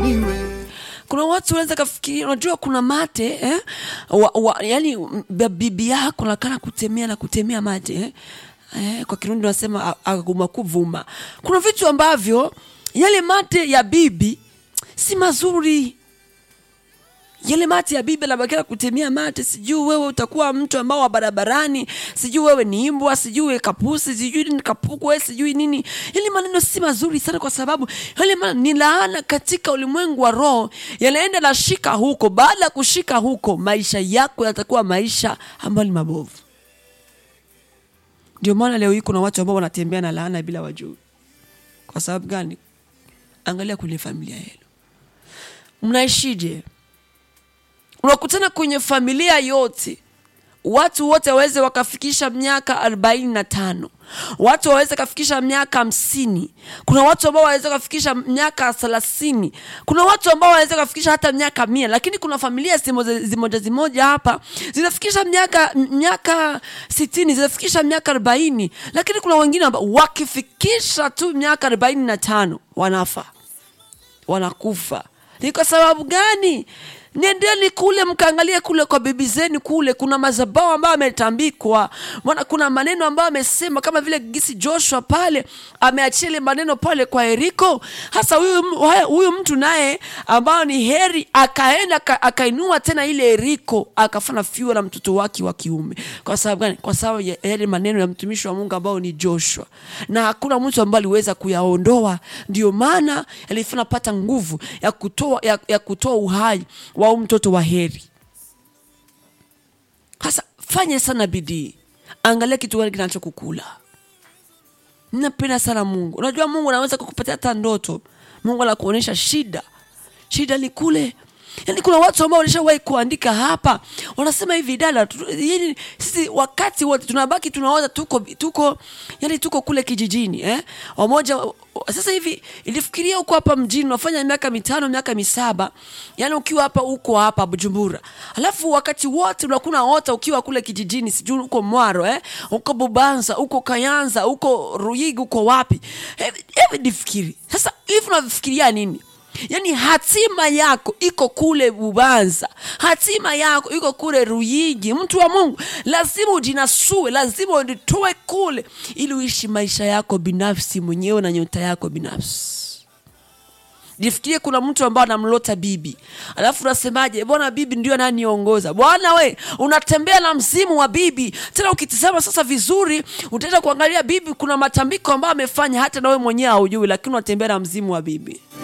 niwe kuna watu wanaweza kafikiria unajua kuna mate eh? wa, wa, yani m- ba- bibi yako nakana kutemea na kutemea mate eh? Eh, kwa kirundi wanasema a- aguma kuvuma kuna vitu ambavyo yale mate ya bibi si mazuri yale mate ya bibi anabakia kutemea mate sijui wewe utakuwa mtu ambao wa barabarani sijui wewe ni imbwa sijui wewe kapusi sijui ni kapukwe sijui nini yale maneno si mazuri sana kwa sababu yale maneno ni laana katika ulimwengu wa roho yanaenda na shika huko baada ya kushika huko maisha yako yatakuwa maisha ambayo ni mabovu ndio maana leo hii kuna watu ambao wanatembea na laana bila wajui kwa sababu gani angalia kwenye familia yenu mnaishije unakutana kwenye familia yote watu wote waweze wakafikisha miaka arobaini na tano watu waweze kafikisha miaka hamsini kuna watu ambao waweze kafikisha miaka thelathini kuna watu ambao waweze kafikisha hata miaka mia lakini kuna familia zimoja zimoja, zimoja hapa zinafikisha miaka miaka sitini zinafikisha miaka arobaini lakini kuna wengine ambao wakifikisha tu miaka arobaini na tano wanafa wanakufa ni kwa sababu gani nendeni kule mkaangalie kule kwa bibi zenu kule kuna mazabao ambayo ametambikwa maana kuna maneno ambayo amesema kama vile gisi joshua pale ameachia ile maneno pale kwa eriko hasa huyu m- haya- huyu mtu naye ambao ni heri akaenda aka- akainua tena ile eriko akafanya fiwa na mtoto wake wa kiume kwa sababu gani kwa sababu ya yale maneno ya mtumishi wa mungu ambao ni joshua na hakuna mtu ambaye aliweza kuyaondoa ndio maana alifanya pata nguvu ya kutoa ya, ya kutoa uhai wa huyu mtoto wa heri hasa fanya sana bidii angalia kitu gani kinachokukula napenda sana mungu unajua mungu anaweza kukupatia hata ndoto mungu anakuonyesha shida shida ni kule yaani kuna watu ambao walishawahi kuandika hapa wanasema hivi dada tu- yaani sisi wakati wote tunabaki tunaona tuko tuko yani tuko kule kijijini eh? wamoja sasa hivi ilifikiria huko hapa mjini unafanya miaka mitano miaka misaba yani ukiwa hapa huko hapa bujumbura alafu wakati wote unakuna ota ukiwa kule kijijini sijui uko mwaro eh? uko bubanza uko kayanza uko ruyigi uko wapi hevi hevi nifikiri sasa hivi unafikiria nini yaani hatima yako iko kule bubanza hatima yako iko kule ruyigi mtu wa mungu lazima ujinasue lazima ujitoe kule ili uishi maisha yako binafsi mwenyewe na nyota yako binafsi jifikirie kuna mtu ambaye anamlota bibi alafu unasemaje bwana bibi ndio ananiongoza bwana we unatembea na mzimu wa bibi tena ukitizama sasa vizuri utaenda kuangalia bibi kuna matambiko ambayo amefanya hata nawe mwenyewe haujui lakini unatembea na mzimu wa bibi